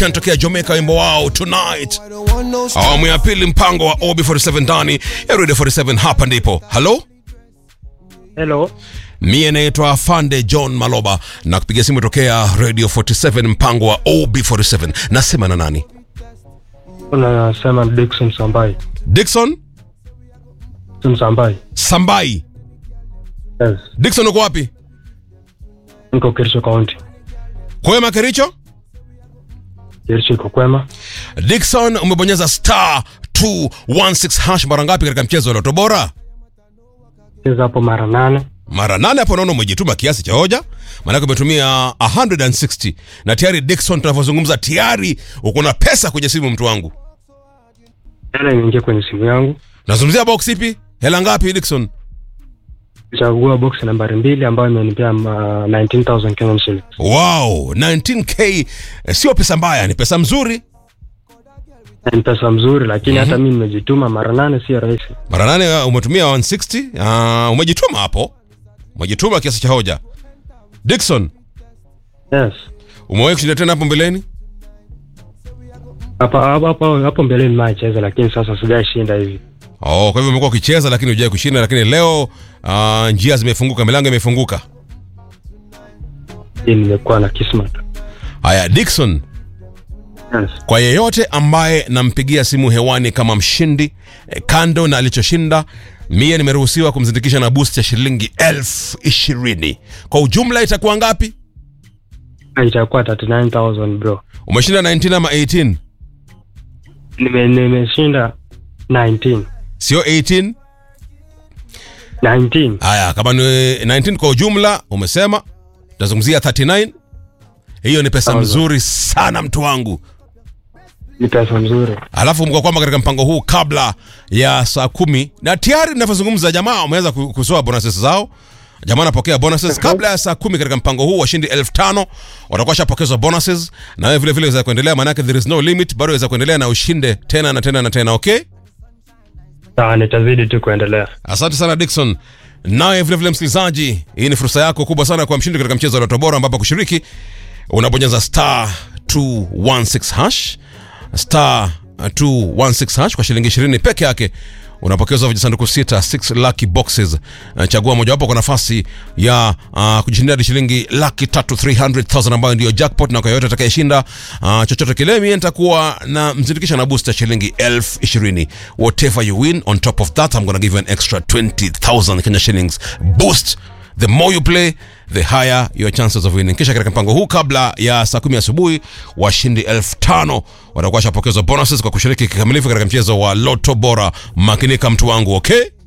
tokea Jamaica, wimbo wao tonight. Awamu ya pili, mpango wa OB47 ndani ya Radio 47. Hapa ndipo halo Hello. Mie naitwa Fande John Maloba na kupiga simu tokea Radio 47 mpango wa OB47. Nasema na nani? Unasema Dickson Sambai. Dickson Dickson Sambai. Sambai. Yes. Dickson uko wapi? Niko Kericho County. Kwema Kericho? Kericho iko kwema. Dickson umebonyeza star 216 hash mara ngapi katika mchezo wa Loto Bora? Cheza hapo mara nane. Mara nane hapo naona umejituma kiasi cha hoja. Maanake umetumia 160 na tayari Dickson tunavyozungumza tayari uko na pesa kwenye simu mtu wangu. Hela imeingia kwenye simu yangu. Nazungumzia box ipi? Hela ngapi Dickson? Chagua box nambari mbili ambayo imenipea uh, 19,000 Kenyan shillings. Wow, 19k eh, sio pesa mbaya, ni pesa mzuri. Ni pesa mzuri lakini hata mimi nimejituma mara nane sio rahisi. Mara nane uh, umetumia 160. Uh, umejituma hapo, umejituma kiasi cha hoja. Dickson, Yes. umewahi kushinda tena hapo mbeleni? Hapa hapo hapo hapo mbeleni macheza lakini sasa sijashinda hivi. Oh, kwa hivyo umekuwa ukicheza lakini hujai kushinda, lakini leo uh, njia zimefunguka, milango imefunguka. Hii nimekuwa na kismat. Haya, Dickson, Yes. kwa yeyote ambaye nampigia simu hewani kama mshindi eh, kando na alichoshinda mie nimeruhusiwa kumzindikisha na boost ya shilingi elfu ishirini kwa ujumla itakuwa ngapi Itakuwa 39,000 bro. umeshinda 19 ama 18 Nime nimeshinda 19. sio 18 19. haya kama ni 19 kwa ujumla umesema tutazungumzia 39 hiyo ni pesa Sawa. mzuri sana mtu wangu Ni pesa mzuri. alafu mko kwamba katika mpango huu kabla ya saa kumi na tayari ninavyozungumza jamaa wameanza ku- kusoa bonuses zao jamaa anapokea bonuses kabla ya saa kumi katika mpango huu washindi elfu tano watakuwa shapokezwa bonuses na wewe vile vile waweza kuendelea maanake there is no limit bado waweza kuendelea na ushinde tena na tena na tena okay Sawa, nitazidi tu kuendelea. asante sana Dickson naye vile vile msikilizaji hii ni fursa yako kubwa sana kwa mshindi katika mchezo wa Loto Bora ambapo kushiriki unabonyeza star 216 hash star 216 hash kwa shilingi 20 peke yake unapokezwa vijisanduku sita 6 lucky boxes Uh, chagua mojawapo kwa nafasi ya uh, kujishindia hadi shilingi laki tatu 300000 ambayo ndiyo jackpot na kwa yoyote atakayeshinda uh, chochote kile mie nitakuwa na mzindikisha na booster shilingi elfu ishirini whatever you win on top of that I'm gonna give you an extra 20000 Kenya shillings boost the more you play the higher your chances of winning kisha katika mpango huu kabla ya saa kumi asubuhi washindi elfu tano watakuwa washapokezwa bonuses kwa kushiriki kikamilifu katika mchezo wa loto bora makinika mtu wangu okay